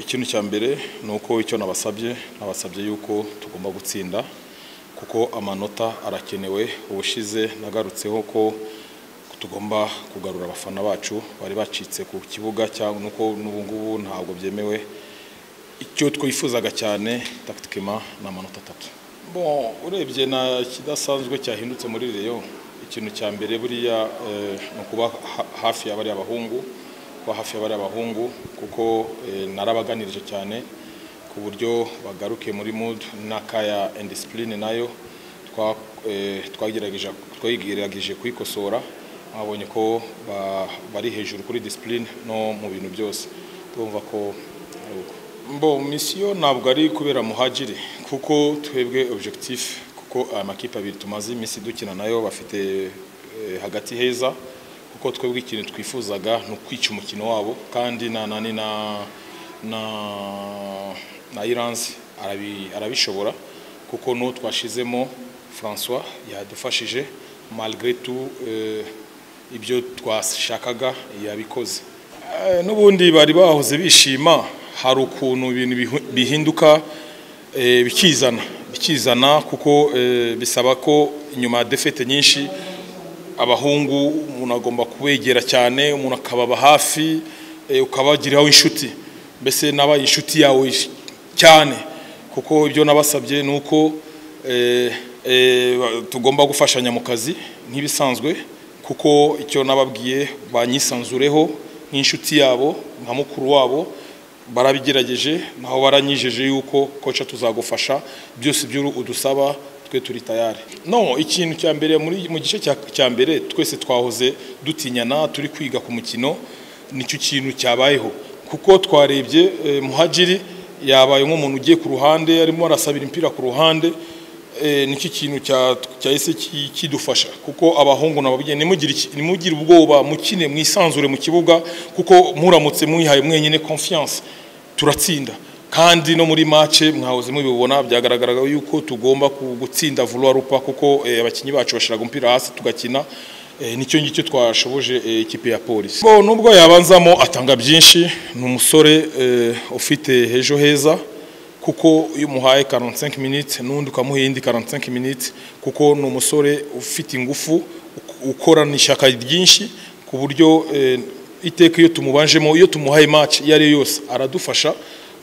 ikintu cya mbere ni uko icyo nabasabye nabasabye yuko tugomba gutsinda kuko amanota arakenewe ubushize nagarutseho ko tugomba kugarura abafana bacu bari bacitse ku kibuga cyangwa nuko n'ubu ngubu ntabwo byemewe icyo twifuzaga cyane takitikima ni amanota atatu bon urebye na kidasanzwe cyahindutse muri reyo ikintu cya mbere buriya ni ukuba hafi y'abari abahungu kuba hafi y'abari abahungu kuko narabaganirije cyane ku buryo bagaruke muri mood n'akaya indisipurine nayo twagerageje kuyikosora babonye ko bari hejuru kuri disipurine no mu bintu byose twumva ko mbo misiyo ntabwo ari kubera muhagire kuko twebwe objectif kuko aya makipe abiri tumaze iminsi dukina nayo bafite hagati heza kuko twebwe ikintu twifuzaga ni ukwica umukino wabo kandi na nani na na na iranzi arabishobora kuko n'uwo twashizemo francois yadufashije malgré tout ibyo twashakaga yabikoze n'ubundi bari bahoze bishima hari ukuntu ibintu bihinduka bikizana bikizana kuko bisaba ko inyuma ya defete nyinshi abahungu umuntu agomba kubegera cyane umuntu akababa hafi ukabagiraho inshuti mbese n'aba inshuti yawe cyane kuko ibyo nabasabye ni uko tugomba gufashanya mu kazi nk'ibisanzwe kuko icyo nababwiye banyisanzureho nk'inshuti yabo nka mukuru wabo barabigerageje naho baranyijije yuko koca tuzagufasha byose ibyo udusaba twe turi tayari no ikintu cya mbere mu gice cya mbere twese twahoze dutinyana turi kwiga ku mukino nicyo kintu cyabayeho kuko twarebye muhagiri yabaye nk'umuntu ugiye ku ruhande arimo arasabira impira ku ruhande nicyo kintu cyahise kidufasha kuko abahungu nababwiye ntimugire ubwoba mukine mwisanzure mu kibuga kuko muramutse mwihaye mwenyine confiance turatsinda kandi no muri mace mwahoze mubibona byagaragaraga yuko tugomba gutsinda vuba rupa kuko abakinnyi bacu bashiraga umupira hasi tugakina nicyo ngicyo twashoboje ikipe ya polisi nubwo yabanzamo atanga byinshi ni umusore ufite ejo heza kuko iyo umuhaye 45 minutes n'undi ukamuha indi 45 minutes kuko ni umusore ufite ingufu ukorana ishyaka ryinshi ku buryo iteka iyo tumubanjemo iyo tumuhaye match iyo ariyo yose aradufasha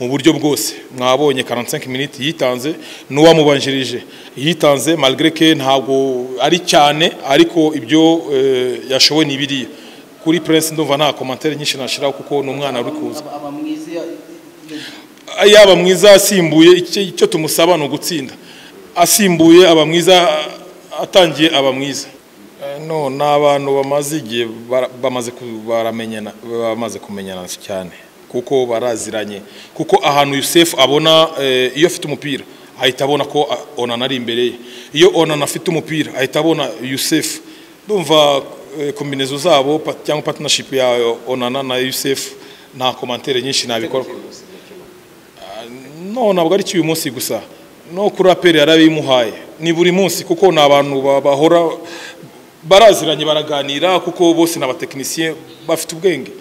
mu buryo bwose mwabonye 45 minutes yitanze n'uwamubanjirije yitanze malgré que ntabwo ari cyane ariko ibyo yashoboye ni biriya kuri Prince ndumva nta commentaire nyinshi nashiraho kuko ni umwana uri kuza yaba mwiza asimbuye icyo tumusaba ni ugutsinda asimbuye aba mwiza atangiye aba mwiza no ni abantu bamaze igihe bamaze kumenyana cyane kuko baraziranye kuko ahantu yusefu abona iyo afite umupira ahita abona ko onana ari imbere ye iyo onana afite umupira ahita abona yusefu ndumva kombinezo zabo cyangwa patinashipu ya onana na yusefu nta komantere nyinshi nabikora no ntabwo ari cy'uyu munsi gusa no kuri aperi yarabimuhaye ni buri munsi kuko ni abantu bahora baraziranye baraganira kuko bose ni abatekinisiye bafite ubwenge